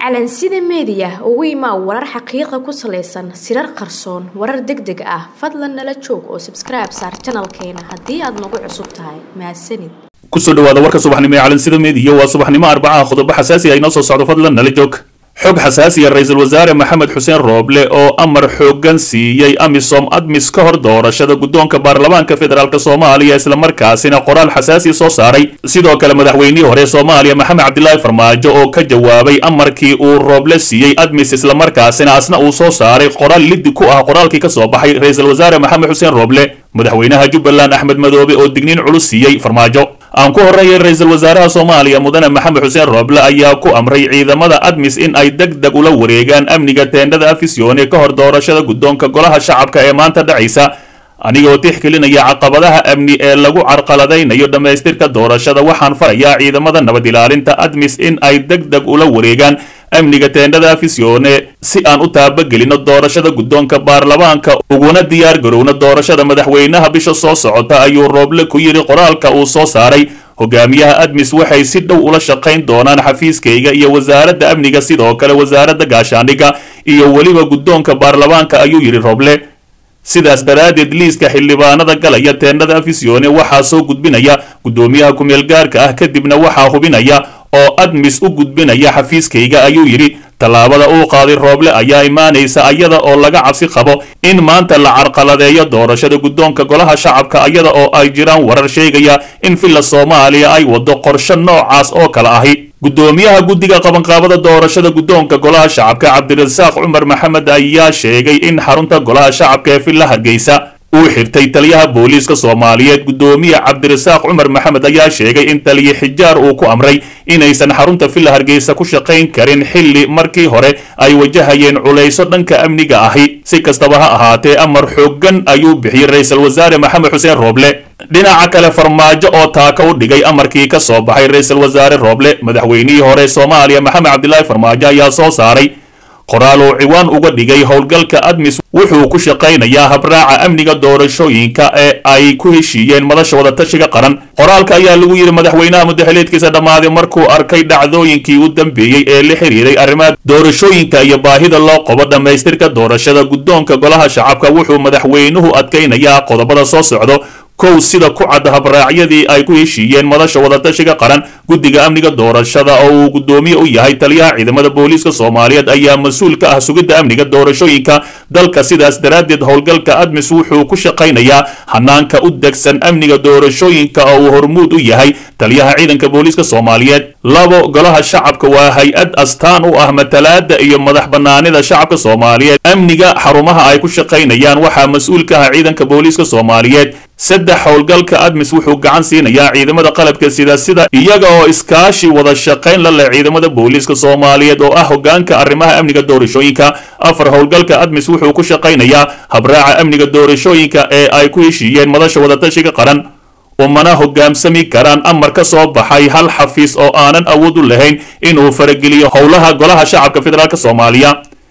calansida meediya ugu imaa warar xaqiiqa ku salaysan sirar qarsoon warar deg deg ah fadlan nala joog oo sabskribe saar janalkeena haddii aad nagu cusub tahay mahadsanid kusoo dhawaada warka subaxnimo ee calansida meediya waa subaxnimo arbacaha qodobo xasaasi ah inoo soo socdo fadlan nala joog xog xasaasiya ra-iisul wasaare maxamed xuseen rooble oo amar xoogan siiyey amisom admis ka hor doorashada guddoonka baarlamaanka federaalk soomaaliya islamarkaasina qoraal xasaasi soo saaray sidoo kale madaxweynihii hore soomaaliya maxamed cabdilaahi farmaajo oo ka jawaabay amarkii uu rooble siiyey admis islamarkaasina asna uu soo saaray qoraal liddi ku ah qoraalkii ka soo baxay ra-iisul wasaare maxamed xuseen rooble madaxweynaha jubbaland axmed madoobe oo digniin culus siiyey farmaajo aan ku horreeyay ra-iisul wasaaraha soomaaliya mudane maxamed xuseen rooble ayaa ku amray ciidamada admis in ay deg deg ula wareegaan amniga teendhada afisyoone ka hor doorashada guddoonka golaha shacabka ee maanta dhacaysa anigoo tixgelinaya caqabadaha amni ee lagu carqaladaynayo dhammaystirka doorashada waxaan farayaa ciidamada nabad ilaalinta admis in ay deg deg ula wareegaan amniga teendhada afisyoone si aan u taabagelino doorashada guddoonka baarlamaanka uguna diyaar garowno doorashada madaxweynaha bisha soo socota ayuu rooble ku yidhi qoraalka uu soo saaray hogaamiyaha admis waxay si dhow ula shaqayn doonaan xafiiskayga iyo wasaaradda amniga sidoo kale wasaaradda gaashaandhigga iyo weliba guddoonka baarlamaanka ayuu yidhi rooble sidaas daraaddeed liiska xildhibaanada galaya teendhada afisyoone waxaa soo gudbinaya guddoomiyaha ku-meel gaarka ah kadibna waxaa hubinaya oo admis u gudbinaya xafiiskayga ayuu yidhi tallaabada uu qaaday rooble ayaa imaanaysa ayada oo laga cabsi qabo in maanta la carqaladeeyo doorashada guddoonka golaha shacabka ayada oo ay jiraan warar sheegaya in villa soomaaliya ay waddo qorshe noocaas oo kale ahi guddoomiyaha guddiga qabanqaabada doorashada guddoonka golaha shacabka cabdirasaaq cumar maxamed ayaa sheegay in xarunta golaha shacabka ee villa hargeysa uu xirtay taliyaha booliiska soomaaliyeed guddoomiye cabdirasaaq cumar maxamed ayaa sheegay in taliye xijaar uu ku amray inaysan xarunta villa hargeysa ku shaqayn karin xilli markii hore ay wajahayeen culayso dhanka amniga ahi si kastaba ha ahaatee amar xoogan ayuu bixiyey ra-iisul wasaare maxamed xuseen rooble dhinaca kale farmaajo oo taaka u dhigay amarkii ka soo baxay ra-iisul wasaare rooble madaxweynihii hore soomaaliya maxamed cabdilaahi farmaajo ayaa soo saaray qoraal uu ciwaan uga dhigay howlgalka admis wuxuu ku shaqaynayaa habraaca amniga doorashooyinka ee ay ku heshiiyeen madasha wadatashiga qaran qoraalka ayaa lagu yidhi madaxweynaha mudaxileedkiisa dhammaaday markuu arkay dhacdooyinkii u dambeeyey ee la xiriiray arrimaha doorashooyinka iyo baahida loo qobo dhammaystirka doorashada guddoonka golaha shacabka wuxuu madaxweynuhu adkaynayaa qodobada soo socdo kow sida ku cad habraacyadii ay ku heshiiyeen madasha wadatashiga qaran guddiga amniga doorashada oo uu guddoomiye u yahay taliyaha ciidamada booliiska soomaaliyeed ayaa mas-uul ka ah sugidda amniga doorashooyinka dalka sidaas daraaddeed howlgalka admis wuxuu ku shaqaynayaa hanaanka u degsan amniga doorashooyinka oo uu hormuud u yahay taliyaha ciidanka booliiska soomaaliyeed labo golaha shacabka waa hay-ad astaan u ah matalaada iyo madax banaanida shacabka soomaaliyeed amniga xarumaha ay ku shaqaynayaan waxaa mas-uul ka ah ciidanka booliiska soomaaliyeed saddex howlgalka admis wuxuu gacan siinayaa ciidamada qalabka sida sida iyaga oo iskaashi wada shaqayn la leh ciidamada booliiska soomaaliyeed oo ah hogaanka arrimaha amniga doorashooyinka afar howlgalka admis wuxuu ku shaqaynayaa habraaca amniga doorashooyinka ee ay ku heshiiyeen madasha wadatashiga qaran umana hogaamsami karaan amar ka soo baxay hal xafiis oo aanan awood u lahayn inuu farageliyo howlaha golaha shacabka federaalk soomaaliya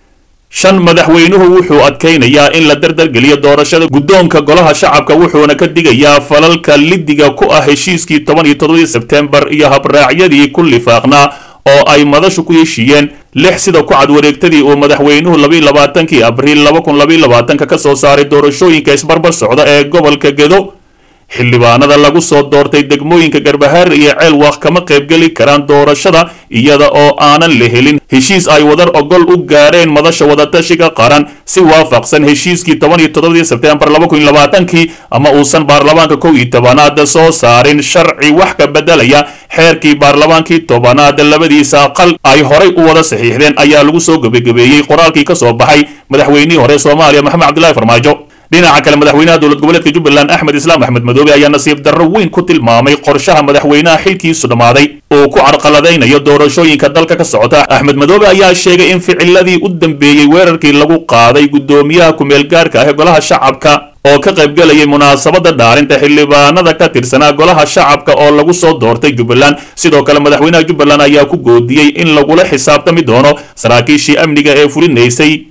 shan madaxweynuhu wuxuu adkaynayaa in la dardargeliyo doorashada guddoonka golaha shacabka wuxuuna ka digayaa falalka lidiga ku ah heshiiskii toban iyo toddobadii sebtembar iyo habraacyadii ku lifaaqnaa oo ay madashu ku heshiiyeen lix sida ku cad wareegtadii uu madaxweynuhu labaiyo labaatankii abriil laba kun labaiyo labaatanka ka soo saaray doorashooyinka isbarbar socda ee gobolka gedo xildhibaanada lagu soo doortay degmooyinka garbahaar iyo ceelwaaq kama qaybgeli karaan doorashada iyada oo aanan la helin heshiis ay wadar ogol u gaareen madasha wadatashiga qaran si waafaqsan heshiiskii toban iyo toddobadii sebtembar laba kun iyo labaatankii ama uusan baarlamaanka kow iyo tobanaad soo saarin sharci wax ka bedelaya xeerkii baarlamaankii tobanaad labadiisa aqal ay horay u wada saxiixdeen ayaa lagu soo gebagabeeyey qoraalkii ka soo baxay madaxweynihii hore soomaaliya maxamed cabdilaahi farmaajo dhinaca kale madaxweynaha dowlad goboleedka jubbaland axmed islaam axmed madoobe ayaa nasiib darro weyn ku tilmaamay qorshaha madaxweynaha xilkiisu dhammaaday uu ku carqaladaynayo doorashooyinka dalka ka socota axmed madoobe ayaa sheegay in ficiladii u dambeeyey weerarkii lagu qaaday guddoomiyaha ku-meel gaarka ah ee golaha shacabka oo ka qaybgalayay munaasabada dhaarinta xildhibaanada ka tirsanaa golaha shacabka oo lagu soo doortay jubbaland sidoo kale madaxweynaha jubbaland ayaa ku goodiyey in lagula xisaabtami doono saraakiishii amniga ee fulinaysay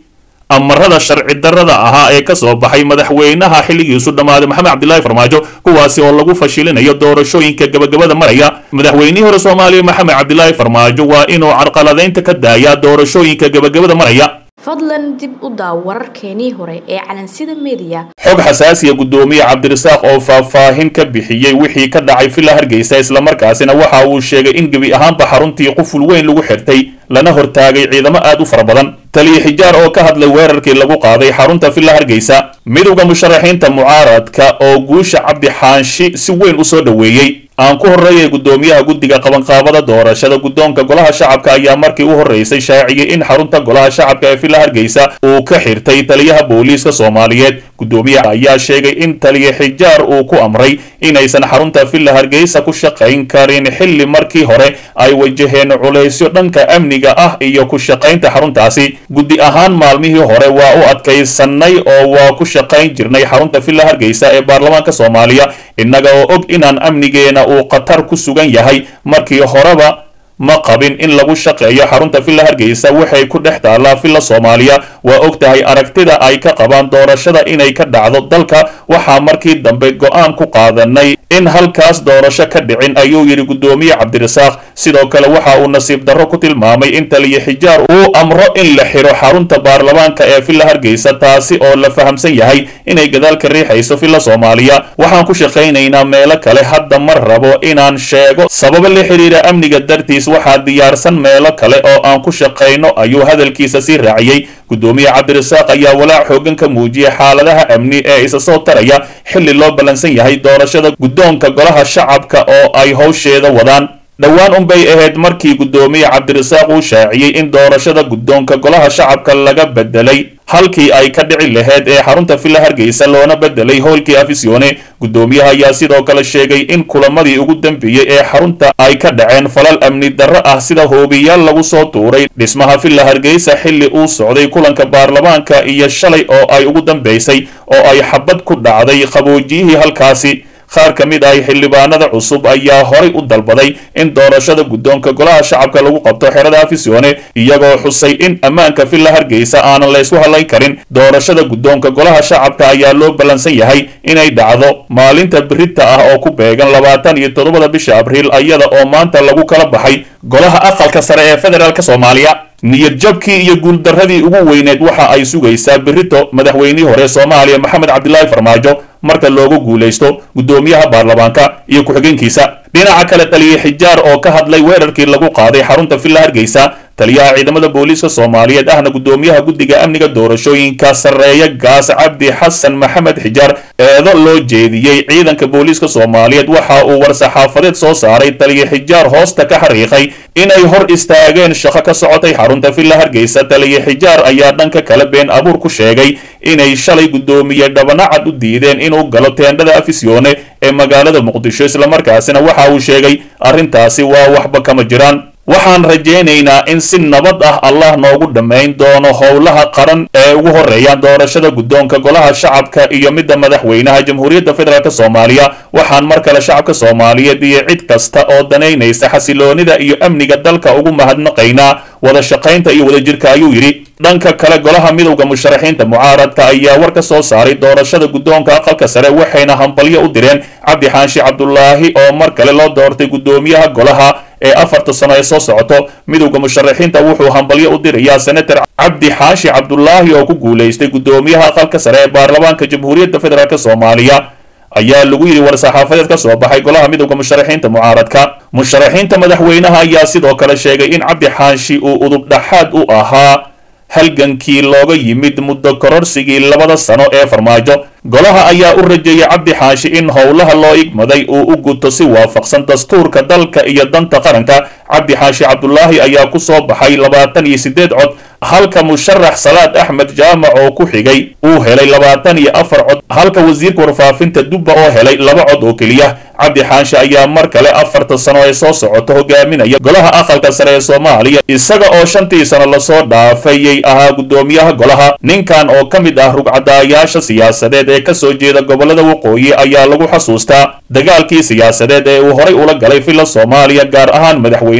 amarada sharci darrada ahaa ee ka soo baxay madaxweynaha xilligiisu dhammaaday maxamed cabdilaahi farmaajo kuwaasi oo lagu fashilinayo doorashooyinka gabagabada maraya madaxweynihii hore soomaaliya maxamed cabdilaahi farmaajo waa inuu carqaladaynta ka daayaa doorashooyinka gabagabada maraya fadlan dib u daaw wararkeenii hore ee calansida meediya xog xasaasiya guddoomiye cabdirasaaq oo faahfaahin ka bixiyey wixii ka dhacay villa hargeysa islamarkaasina waxa uu sheegay in gebi ahaanba xaruntii quful weyn lagu xirtay lana hortaagay ciidamo aad u fara badan taliya xijaar oo ka hadlay weerarkii lagu qaaday xarunta villa hargeysa midowda musharaxiinta mucaaradka oo guusha cabdi xaanshi si weyn u soo dhoweeyey aan ku horreeyay guddoomiyaha guddiga qabanqaabada doorashada guddoonka golaha shacabka ayaa markii u horreysay shaaciyey in xarunta golaha shacabka ee villa hargeysa uu ka xirtay taliyaha booliiska soomaaliyeed guddoomiyaha ayaa sheegay in taliya xijaar uu ku amray inaysan xarunta villa hargeysa ku shaqayn karin xilli markii hore ay wajaheen culaysyo dhanka amniga ah iyo ku shaqaynta xaruntaasi guddi ahaan maalmihii hore waa u adkaysanay oo waa ku shaqayn jirnay xarunta villa hargeysa ee baarlamaanka soomaaliya innaga oo og inaan amnigeena uu khatar ku sugan yahay markii horeba ma qabin in lagu shaqeeyo xarunta villa hargeysa waxay ku dhex taallaa villa soomaaliya waa og tahay aragtida ay ka qabaan doorashada inay ka dhacdo dalka waxaa markii dambe go-aan ku qaadanay in halkaas doorasho ka dhicin ayuu yidhi guddoomiye cabdirasaaq sidoo kale waxa uu nasiib darro ku tilmaamay in taliya xijaar uu amro in la xiro xarunta baarlamaanka ee villa hargeysa taasi oo la fahamsan yahay inay gadaalka riixayso villa soomaaliya waxaan ku shaqaynaynaa meelo kale hadda ma rabo inaan sheego sababo la xiriira amniga dartiis waxaa diyaarsan meelo kale oo aan ku shaqayno ayuu hadalkiisa sii raaciyey guddoomiye cabdirasaaq ayaa walaac xoogan ka muujiyay xaaladaha amni ee isa soo taraya xilli loo ballansan yahay doorashada guddoonka golaha shacabka oo ay howsheeda wadaan dhowaan unbay ahayd markii guddoomiye cabdirasaaq uu shaaciyey in doorashada guddoonka golaha shacabka laga bedelay halkii ay ka dhici lahayd ee xarunta villa hargeysa loona bedelay howlkii afisione guddoomiyaha ayaa sidoo kale sheegay in kulamadii ugu dambeeyey ee xarunta ay ka dhaceen falal amni darro ah sida hoobiyaal lagu soo tuuray dhismaha villa hargeysa xilli uu socday kulanka baarlamaanka iyo shalay oo ay ugu dambeysay oo ay xabad ku dhacday qaboojiyihii halkaasi qaar ka mid ah xildhibaanada cusub ayaa horay u dalbaday in doorashada guddoonka golaha shacabka lagu qabto xerada afisione iyagoo xusay in ammaanka villa hargeysa aanan laysku hadlayn karin doorashada guddoonka golaha shacabka ayaa loo ballansan yahay inay dhacdo maalinta birita ah oo ku beegan labaatan iyo toddobada bisha abriil iyada oo maanta lagu kala baxay golaha aqalka sare ee federaalk soomaaliya niyad jabkii iyo guuldarradii ugu weyneed waxa ay sugaysaa birito madaxweynihii hore soomaaliya maxamed cabdilaahi farmaajo marka loogu guulaysto guddoomiyaha baarlamaanka iyo ku-xigeenkiisa dhinaca kale taliya xijaar oo ka hadlay weerarkii lagu qaaday xarunta villa hargeysa taliyaha ciidamada booliiska soomaaliyeed ahna guddoomiyaha guddiga amniga doorashooyinka sarreeya gaas cabdi xasan maxamed xijaar eedo loo jeediyey ciidanka booliiska soomaaliyeed waxa uu war-saxaafadeed soo saaray taliya xijaar hoosta ka xariiqay inay hor istaageen shaqo ka socotay xarunta villa hargeysa taliya xijaar ayaa dhanka kale been abuur ku sheegay inay shalay guddoomiye dhabanacad u diideen inuu galo teendhada afisione ee magaalada muqdisho islamarkaasina waxa uu sheegay arrintaasi waa waxba kama jiraan waxaan rajaynaynaa in si nabad ah allah noogu dhammayn doono howlaha qaran ee ugu horeeyaan doorashada guddoonka golaha shacabka iyo midda madaxweynaha jamhuuriyadda federaalk soomaaliya waxaan mar kale shacabka soomaaliyeed iyo cid kasta oo danaynaysa xasiloonida iyo amniga dalka ugu mahadnaqaynaa wada shaqaynta iyo wadajirka ayuu yidhi dhanka kale golaha midowda musharaxiinta mucaaradka ayaa war ka soo saaray doorashada guddoonka aqalka sare waxayna hambalyo u direen cabdi xaanshi cabdulaahi oo mar kale loo doortay guddoomiyaha golaha ee afarta sano ee soo socoto midowda musharaxiinta wuxuu hambalyo u dirayaa senator cabdi xaashi cabdulaahi oo ku guulaystay guddoomiyaha aqalka sare ee baarlamaanka jamhuuriyadda federaalk soomaaliya ayaa lagu yidhi war-saxaafadeed ka soo baxay golaha midowda musharaxiinta mucaaradka musharaxiinta madaxweynaha ayaa sidoo kale sheegay in cabdi xaashi uu udub dhaxaad u ahaa halgankii looga yimid muddo kororsigii labada sano ee farmaajo golaha ayaa u rajeeyay cabdi xaashi in howlaha loo igmaday uu u guto si waafaqsan dastuurka dalka iyo danta qaranka cabdi xaashi cabdulaahi ayaa ku soo baxay labaatan iyo siddeed cod halka musharax salaad axmed jaamac oo ku xigay uu helay labaatan iyo afar cod halka wasiirka warfaafinta dubba oo helay laba cod oo keliya cabdi xaashi ayaa mar kale afarta sano ee soo socoto hogaaminaya golaha aqalka sare ee soomaaliya isaga oo shantii sano lasoo dhaafayay ahaa guddoomiyaha golaha ninkan oo ka mid ah rugcadaayaasha siyaasadeed ee ka soo jeeda gobolada waqooyi ayaa lagu xasuustaa dagaalkii siyaasadeed ee uu horay ula galay villa soomaaliya gaar ahaan madaxweyne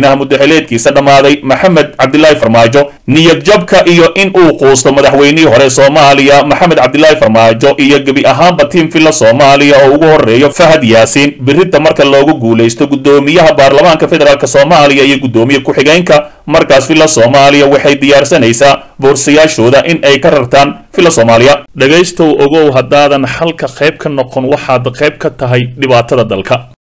madaxweynaha muddaxileedkiisa dhammaaday maxamed cabdilaahi farmaajo niyad jabka iyo in uu quusto madaxweynihii hore soomaaliya maxamed cabdilaahi farmaajo iyo gebi ahaanba tiim villa soomaaliya oo ugu horeeyo fahad yaasiin biridda marka loogu guulaysto guddoomiyaha baarlamaanka federaalk soomaaliya iyo guddoomiye ku-xigeenka markaas villa soomaaliya waxay diyaarsanaysaa boorsayaashooda in ay ka rartaan villa soomaaliya dhegaystow ogow haddaadan xalka qayb ka noqon waxaad qayb ka tahay dhibaatada dalka